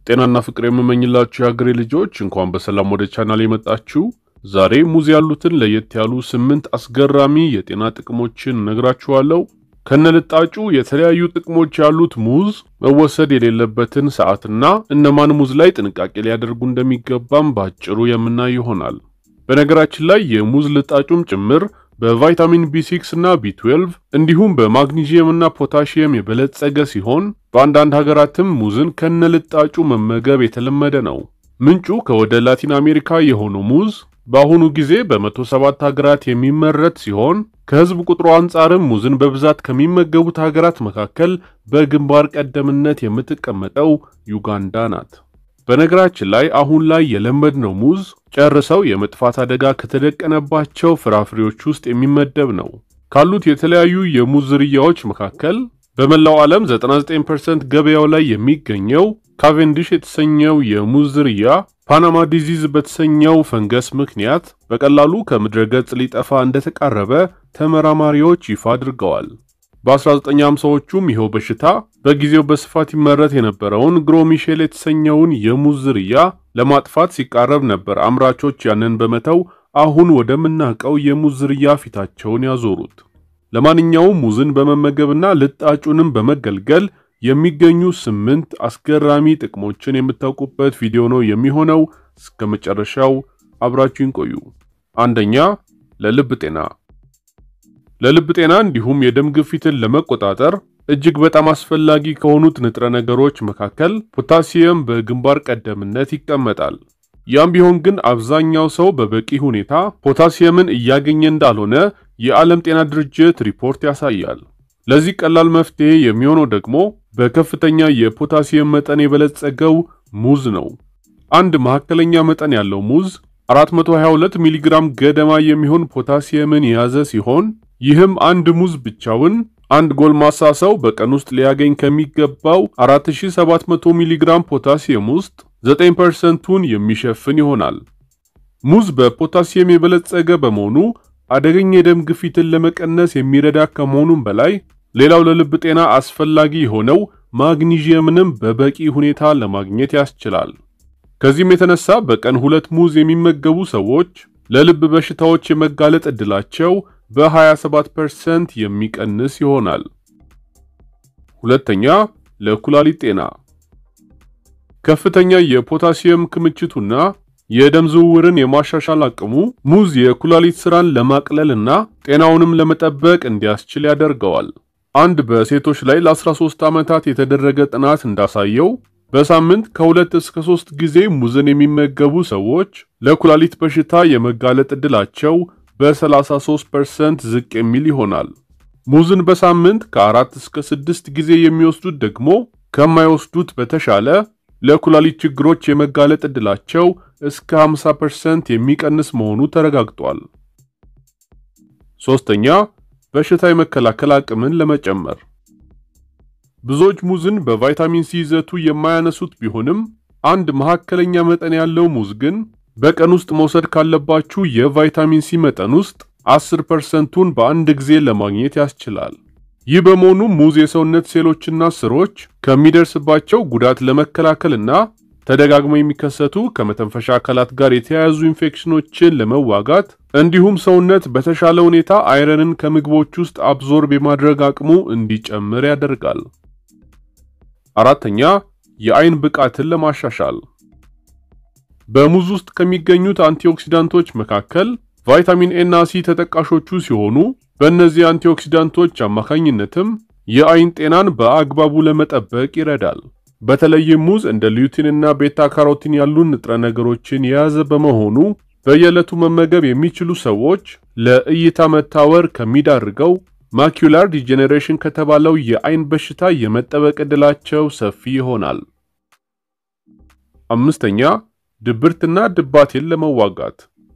ጤናና ፍቅር የምመኝላችሁ የሀገሬ ልጆች እንኳን በሰላም ወደ ቻናል የመጣችሁ። ዛሬ ሙዝ ያሉትን ለየት ያሉ ስምንት አስገራሚ የጤና ጥቅሞችን እነግራችኋለሁ። ከነልጣጩ የተለያዩ ጥቅሞች ያሉት ሙዝ መወሰድ የሌለበትን ሰዓትና እነማን ሙዝ ላይ ጥንቃቄ ሊያደርጉ እንደሚገባም በአጭሩ የምናይ ይሆናል። በነገራችን ላይ የሙዝ ልጣጩም ጭምር በቫይታሚን ቢ6 እና ቢ12 እንዲሁም በማግኒዥየም እና ፖታሺየም የበለጸገ ሲሆን በአንዳንድ ሀገራትም ሙዝን ከነልጣጩ መመገብ የተለመደ ነው። ምንጩ ከወደ ላቲን አሜሪካ የሆነው ሙዝ በአሁኑ ጊዜ በ107 ሀገራት የሚመረት ሲሆን ከህዝብ ቁጥሩ አንጻርም ሙዝን በብዛት ከሚመገቡት ሀገራት መካከል በግንባር ቀደምነት የምትቀመጠው ዩጋንዳ ናት። በነገራችን ላይ አሁን ላይ የለመድነው ሙዝ ጨርሰው የመጥፋት አደጋ ከተደቀነባቸው ፍራፍሬዎች ውስጥ የሚመደብ ነው። ካሉት የተለያዩ የሙዝ ዝርያዎች መካከል በመላው ዓለም 99% ገበያው ላይ የሚገኘው ካቬንዲሽ የተሰኘው የሙዝ ዝርያ ፓናማ ዲዚዝ በተሰኘው ፈንገስ ምክንያት በቀላሉ ከምድረ ገጽ ሊጠፋ እንደተቃረበ ተመራማሪዎች ይፋ አድርገዋል። በ1950ዎቹም ይኸው በሽታ በጊዜው በስፋት ይመረት የነበረውን ግሮሚሼል የተሰኘውን የሙዝ ዝርያ ለማጥፋት ሲቃረብ ነበር አምራቾች ያንን በመተው አሁን ወደምናውቀው የሙዝ ዝርያ ፊታቸውን ያዞሩት። ለማንኛውም ሙዝን በመመገብና ልጣጩንም በመገልገል የሚገኙ ስምንት አስገራሚ ጥቅሞችን የምታውቁበት ቪዲዮ ነው የሚሆነው። እስከ መጨረሻው አብራችሁን ቆዩ። አንደኛ፣ ለልብ ጤና። ለልብ ጤና እንዲሁም የደም ግፊትን ለመቆጣጠር እጅግ በጣም አስፈላጊ ከሆኑት ንጥረ ነገሮች መካከል ፖታሲየም በግንባር ቀደምነት ይቀመጣል። ያም ቢሆን ግን አብዛኛው ሰው በበቂ ሁኔታ ፖታሲየምን እያገኘ እንዳልሆነ የዓለም ጤና ድርጅት ሪፖርት ያሳያል። ለዚህ ቀላል መፍትሄ የሚሆነው ደግሞ በከፍተኛ የፖታሲየም መጠን የበለጸገው ሙዝ ነው። አንድ መካከለኛ መጠን ያለው ሙዝ 422 ሚሊግራም ገደማ የሚሆን ፖታሲየምን የያዘ ሲሆን ይህም አንድ ሙዝ ብቻውን አንድ ጎልማሳ ሰው በቀን ውስጥ ሊያገኝ ከሚገባው 4700 ሚሊግራም ፖታሲየም ውስጥ 9%ቱን የሚሸፍን ይሆናል። ሙዝ በፖታሲየም የበለጸገ በመሆኑ አደገኛ የደም ግፊትን ለመቀነስ የሚረዳ ከመሆኑም በላይ ሌላው ለልብ ጤና አስፈላጊ የሆነው ማግኒዥየምንም በበቂ ሁኔታ ለማግኘት ያስችላል። ከዚህም የተነሳ በቀን ሁለት ሙዝ የሚመገቡ ሰዎች ለልብ በሽታዎች የመጋለጥ ዕድላቸው በ27% የሚቀንስ ይሆናል። ሁለተኛ፣ ለኩላሊት ጤና ከፍተኛ የፖታሲየም ክምችቱና የደም ዝውውርን የማሻሻል አቅሙ ሙዝ የኩላሊት ስራን ለማቅለልና ጤናውንም ለመጠበቅ እንዲያስችል ያደርገዋል። አንድ በሴቶች ላይ ለ13 ዓመታት የተደረገ ጥናት እንዳሳየው በሳምንት ከሁለት እስከ ሶስት ጊዜ ሙዝን የሚመገቡ ሰዎች ለኩላሊት በሽታ የመጋለጥ ዕድላቸው በ33% ዝቅ የሚል ይሆናል። ሙዝን በሳምንት ከአራት እስከ ስድስት ጊዜ የሚወስዱት ደግሞ ከማይወስዱት በተሻለ ለኩላሊት ችግሮች የመጋለጥ ዕድላቸው እስከ 50% የሚቀንስ መሆኑ ተረጋግጧል። ሶስተኛ በሽታ የመከላከል አቅምን ለመጨመር ብዙዎች ሙዝን በቫይታሚን ሲ ይዘቱ የማያነሱት ቢሆንም አንድ መካከለኛ መጠን ያለው ሙዝ ግን በቀን ውስጥ መውሰድ ካለባችሁ የቫይታሚን ሲ መጠን ውስጥ 10%ቱን በአንድ ጊዜ ለማግኘት ያስችላል። ይህ በመሆኑ ሙዝ የሰውነት ሴሎችና ስሮች ከሚደርስባቸው ጉዳት ለመከላከልና ተደጋግሞ የሚከሰቱ ከመተንፈሻ አካላት ጋር የተያያዙ ኢንፌክሽኖችን ለመዋጋት እንዲሁም ሰውነት በተሻለ ሁኔታ አይረንን ከምግቦች ውስጥ አብዞርብ የማድረግ አቅሙ እንዲጨምር ያደርጋል። አራተኛ የአይን ብቃትን ለማሻሻል በሙዝ ውስጥ ከሚገኙት አንቲኦክሲዳንቶች መካከል ቫይታሚን ኤ እና ሲ ተጠቃሾቹ ሲሆኑ በእነዚህ አንቲኦክሲዳንቶች አማካኝነትም የአይን ጤናን በአግባቡ ለመጠበቅ ይረዳል። በተለይም ሙዝ እንደ ሊዩቲን እና ቤታ ካሮቲን ያሉ ንጥረ ነገሮችን የያዘ በመሆኑ በየዕለቱ መመገብ የሚችሉ ሰዎች ለእይታ መታወር ከሚዳርገው ማኪዩላር ዲጀኔሬሽን ከተባለው የአይን በሽታ የመጠበቅ ዕድላቸው ሰፊ ይሆናል። አምስተኛ ድብርትና ድባቴን ለመዋጋት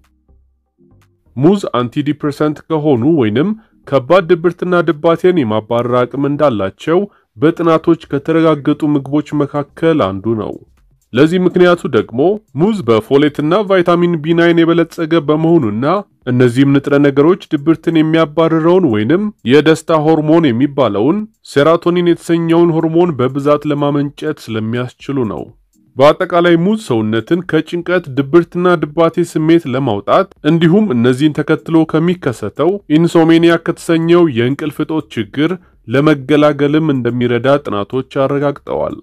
ሙዝ አንቲዲፕሬሰንት ከሆኑ ወይንም ከባድ ድብርትና ድባቴን የማባረር አቅም እንዳላቸው በጥናቶች ከተረጋገጡ ምግቦች መካከል አንዱ ነው። ለዚህ ምክንያቱ ደግሞ ሙዝ በፎሌትና ቫይታሚን ቢ9 የበለጸገ በመሆኑና እነዚህም ንጥረ ነገሮች ድብርትን የሚያባርረውን ወይንም የደስታ ሆርሞን የሚባለውን ሴራቶኒን የተሰኘውን ሆርሞን በብዛት ለማመንጨት ስለሚያስችሉ ነው። በአጠቃላይ ሙዝ ሰውነትን ከጭንቀት ድብርትና ድባቴ ስሜት ለማውጣት እንዲሁም እነዚህን ተከትሎ ከሚከሰተው ኢንሶሜኒያ ከተሰኘው የእንቅልፍ እጦት ችግር ለመገላገልም እንደሚረዳ ጥናቶች አረጋግጠዋል።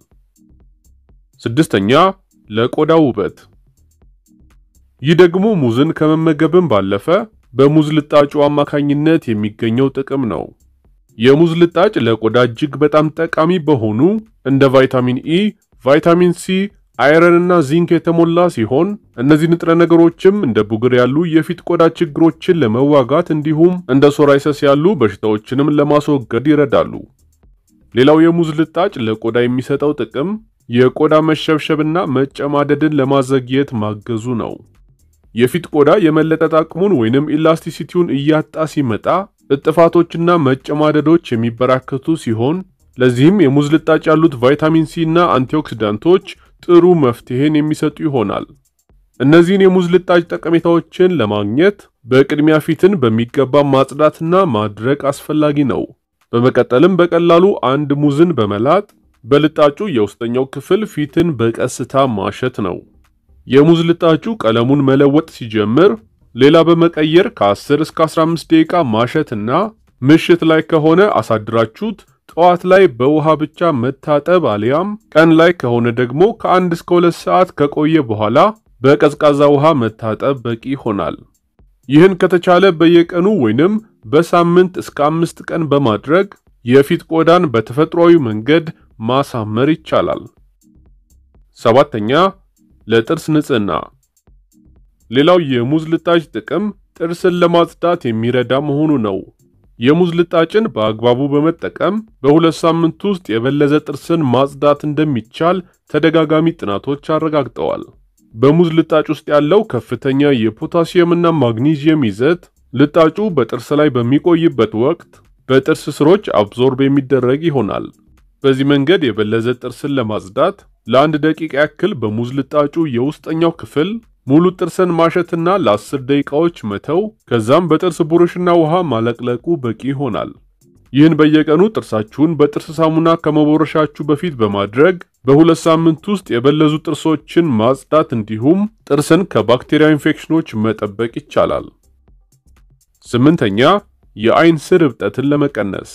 ስድስተኛ ለቆዳ ውበት። ይህ ደግሞ ሙዝን ከመመገብም ባለፈ በሙዝ ልጣጩ አማካኝነት የሚገኘው ጥቅም ነው። የሙዝ ልጣጭ ለቆዳ እጅግ በጣም ጠቃሚ በሆኑ እንደ ቫይታሚን ኢ፣ ቫይታሚን ሲ፣ አይረን እና ዚንክ የተሞላ ሲሆን እነዚህ ንጥረ ነገሮችም እንደ ቡግር ያሉ የፊት ቆዳ ችግሮችን ለመዋጋት እንዲሁም እንደ ሶራይሰስ ያሉ በሽታዎችንም ለማስወገድ ይረዳሉ። ሌላው የሙዝ ልጣጭ ለቆዳ የሚሰጠው ጥቅም የቆዳ መሸብሸብና መጨማደድን ለማዘግየት ማገዙ ነው። የፊት ቆዳ የመለጠጥ አቅሙን ወይንም ኢላስቲሲቲውን እያጣ ሲመጣ እጥፋቶችና መጨማደዶች የሚበራከቱ ሲሆን ለዚህም የሙዝ ልጣጭ ያሉት ቫይታሚን ሲ እና አንቲኦክሲዳንቶች ጥሩ መፍትሄን የሚሰጡ ይሆናል። እነዚህን የሙዝ ልጣጭ ጠቀሜታዎችን ለማግኘት በቅድሚያ ፊትን በሚገባ ማጽዳትና ማድረቅ አስፈላጊ ነው። በመቀጠልም በቀላሉ አንድ ሙዝን በመላጥ በልጣጩ የውስጠኛው ክፍል ፊትን በቀስታ ማሸት ነው። የሙዝ ልጣጩ ቀለሙን መለወጥ ሲጀምር ሌላ በመቀየር ከ10 እስከ 15 ደቂቃ ማሸትና ምሽት ላይ ከሆነ አሳድራችሁት ጠዋት ላይ በውሃ ብቻ መታጠብ አሊያም ቀን ላይ ከሆነ ደግሞ ከአንድ እስከ ሁለት ሰዓት ከቆየ በኋላ በቀዝቃዛ ውሃ መታጠብ በቂ ይሆናል። ይህን ከተቻለ በየቀኑ ወይንም በሳምንት እስከ አምስት ቀን በማድረግ የፊት ቆዳን በተፈጥሯዊ መንገድ ማሳመር ይቻላል። ሰባተኛ ለጥርስ ንጽህና። ሌላው የሙዝ ልጣጭ ጥቅም ጥርስን ለማጽዳት የሚረዳ መሆኑ ነው። የሙዝ ልጣጭን በአግባቡ በመጠቀም በሁለት ሳምንት ውስጥ የበለዘ ጥርስን ማጽዳት እንደሚቻል ተደጋጋሚ ጥናቶች አረጋግጠዋል። በሙዝ ልጣጭ ውስጥ ያለው ከፍተኛ የፖታሲየም እና ማግኒዚየም ይዘት ልጣጩ በጥርስ ላይ በሚቆይበት ወቅት በጥርስ ስሮች አብዞርብ የሚደረግ ይሆናል። በዚህ መንገድ የበለዘ ጥርስን ለማጽዳት ለአንድ ደቂቃ ያክል በሙዝ ልጣጩ የውስጠኛው ክፍል ሙሉ ጥርስን ማሸትና ለ10 ደቂቃዎች መተው፣ ከዛም በጥርስ ብሩሽና ውሃ ማለቅለቁ በቂ ይሆናል። ይህን በየቀኑ ጥርሳችሁን በጥርስ ሳሙና ከመቦረሻችሁ በፊት በማድረግ በሁለት ሳምንት ውስጥ የበለዙ ጥርሶችን ማጽዳት እንዲሁም ጥርስን ከባክቴሪያ ኢንፌክሽኖች መጠበቅ ይቻላል። ስምንተኛ የአይን ስር እብጠትን ለመቀነስ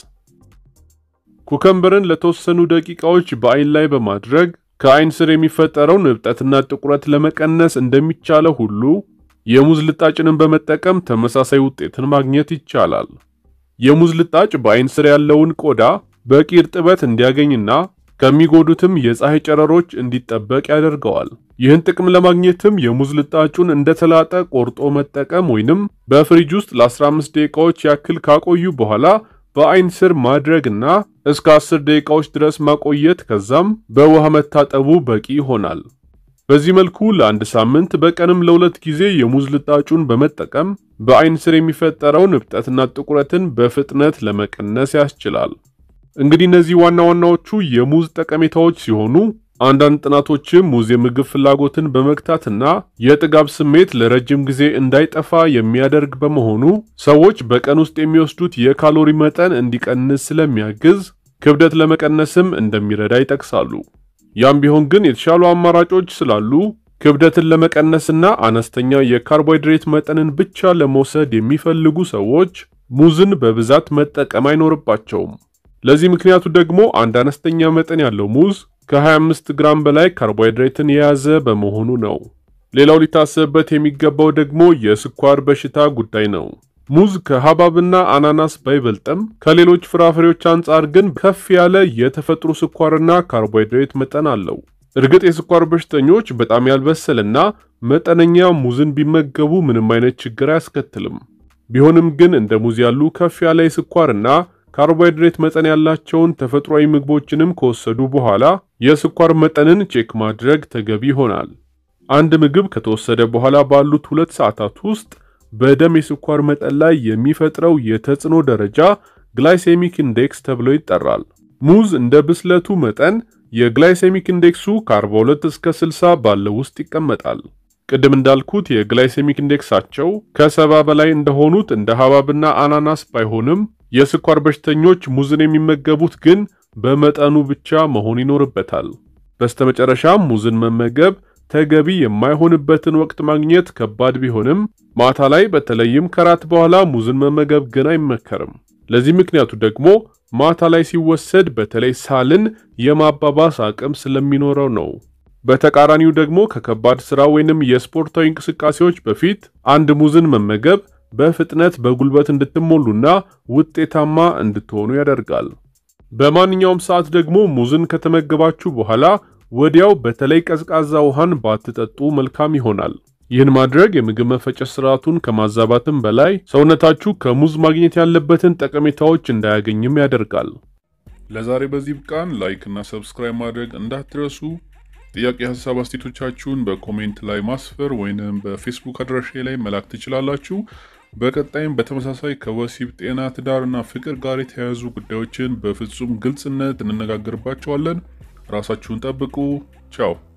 ኩከምበርን ለተወሰኑ ደቂቃዎች በአይን ላይ በማድረግ ከአይን ስር የሚፈጠረውን እብጠትና ጥቁረት ለመቀነስ እንደሚቻለው ሁሉ የሙዝ ልጣጭንን በመጠቀም ተመሳሳይ ውጤትን ማግኘት ይቻላል። የሙዝ ልጣጭ በአይን ስር ያለውን ቆዳ በቂ እርጥበት እንዲያገኝና ከሚጎዱትም የፀሐይ ጨረሮች እንዲጠበቅ ያደርገዋል። ይህን ጥቅም ለማግኘትም የሙዝ ልጣጩን እንደተላጠ ቆርጦ መጠቀም ወይንም በፍሪጅ ውስጥ ለ15 ደቂቃዎች ያክል ካቆዩ በኋላ በአይን ስር ማድረግና እስከ 10 ደቂቃዎች ድረስ ማቆየት ከዛም በውሃ መታጠቡ በቂ ይሆናል። በዚህ መልኩ ለአንድ ሳምንት በቀንም ለሁለት ጊዜ የሙዝ ልጣጩን በመጠቀም በአይን ስር የሚፈጠረውን እብጠትና ጥቁረትን በፍጥነት ለመቀነስ ያስችላል። እንግዲህ እነዚህ ዋና ዋናዎቹ የሙዝ ጠቀሜታዎች ሲሆኑ አንዳንድ ጥናቶችም ሙዝ የምግብ ፍላጎትን በመግታትና የጥጋብ ስሜት ለረጅም ጊዜ እንዳይጠፋ የሚያደርግ በመሆኑ ሰዎች በቀን ውስጥ የሚወስዱት የካሎሪ መጠን እንዲቀንስ ስለሚያግዝ ክብደት ለመቀነስም እንደሚረዳ ይጠቅሳሉ። ያም ቢሆን ግን የተሻሉ አማራጮች ስላሉ ክብደትን ለመቀነስና አነስተኛ የካርቦሃይድሬት መጠንን ብቻ ለመውሰድ የሚፈልጉ ሰዎች ሙዝን በብዛት መጠቀም አይኖርባቸውም። ለዚህ ምክንያቱ ደግሞ አንድ አነስተኛ መጠን ያለው ሙዝ ከ25 ግራም በላይ ካርቦሃይድሬትን የያዘ በመሆኑ ነው። ሌላው ሊታሰብበት የሚገባው ደግሞ የስኳር በሽታ ጉዳይ ነው። ሙዝ ከሐብሐብና አናናስ ባይበልጥም ከሌሎች ፍራፍሬዎች አንጻር ግን ከፍ ያለ የተፈጥሮ ስኳርና ካርቦሃይድሬት መጠን አለው። እርግጥ የስኳር በሽተኞች በጣም ያልበሰለና መጠነኛ ሙዝን ቢመገቡ ምንም አይነት ችግር አያስከትልም። ቢሆንም ግን እንደ ሙዝ ያሉ ከፍ ያለ የስኳርና ካርቦሃይድሬት መጠን ያላቸውን ተፈጥሯዊ ምግቦችንም ከወሰዱ በኋላ የስኳር መጠንን ቼክ ማድረግ ተገቢ ይሆናል። አንድ ምግብ ከተወሰደ በኋላ ባሉት ሁለት ሰዓታት ውስጥ በደም የስኳር መጠን ላይ የሚፈጥረው የተጽዕኖ ደረጃ ግላይሴሚክ ኢንዴክስ ተብሎ ይጠራል። ሙዝ እንደ ብስለቱ መጠን የግላይሴሚክ ኢንዴክሱ ከ42 እስከ 60 ባለው ውስጥ ይቀመጣል። ቅድም እንዳልኩት የግላይሴሚክ ኢንዴክሳቸው ከሰባ በላይ እንደሆኑት እንደ ሐብሐብና አናናስ ባይሆንም የስኳር በሽተኞች ሙዝን የሚመገቡት ግን በመጠኑ ብቻ መሆን ይኖርበታል። በስተመጨረሻም ሙዝን መመገብ ተገቢ የማይሆንበትን ወቅት ማግኘት ከባድ ቢሆንም ማታ ላይ በተለይም ከራት በኋላ ሙዝን መመገብ ግን አይመከርም። ለዚህ ምክንያቱ ደግሞ ማታ ላይ ሲወሰድ በተለይ ሳልን የማባባስ አቅም ስለሚኖረው ነው። በተቃራኒው ደግሞ ከከባድ ስራ ወይንም የስፖርታዊ እንቅስቃሴዎች በፊት አንድ ሙዝን መመገብ በፍጥነት በጉልበት እንድትሞሉና ውጤታማ እንድትሆኑ ያደርጋል። በማንኛውም ሰዓት ደግሞ ሙዝን ከተመገባችሁ በኋላ ወዲያው በተለይ ቀዝቃዛ ውሃን ባትጠጡ መልካም ይሆናል። ይህን ማድረግ የምግብ መፈጨት ስርዓቱን ከማዛባትም በላይ ሰውነታችሁ ከሙዝ ማግኘት ያለበትን ጠቀሜታዎች እንዳያገኝም ያደርጋል። ለዛሬ በዚህ ብቃን። ላይክ እና ሰብስክራይብ ማድረግ እንዳትረሱ። ጥያቄ፣ ሀሳብ አስቴቶቻችሁን በኮሜንት ላይ ማስፈር ወይንም በፌስቡክ አድራሻ ላይ መላክ ትችላላችሁ። በቀጣይም በተመሳሳይ ከወሲብ ጤና፣ ትዳርና ፍቅር ጋር የተያያዙ ጉዳዮችን በፍጹም ግልጽነት እንነጋገርባቸዋለን። ራሳችሁን ጠብቁ። ቻው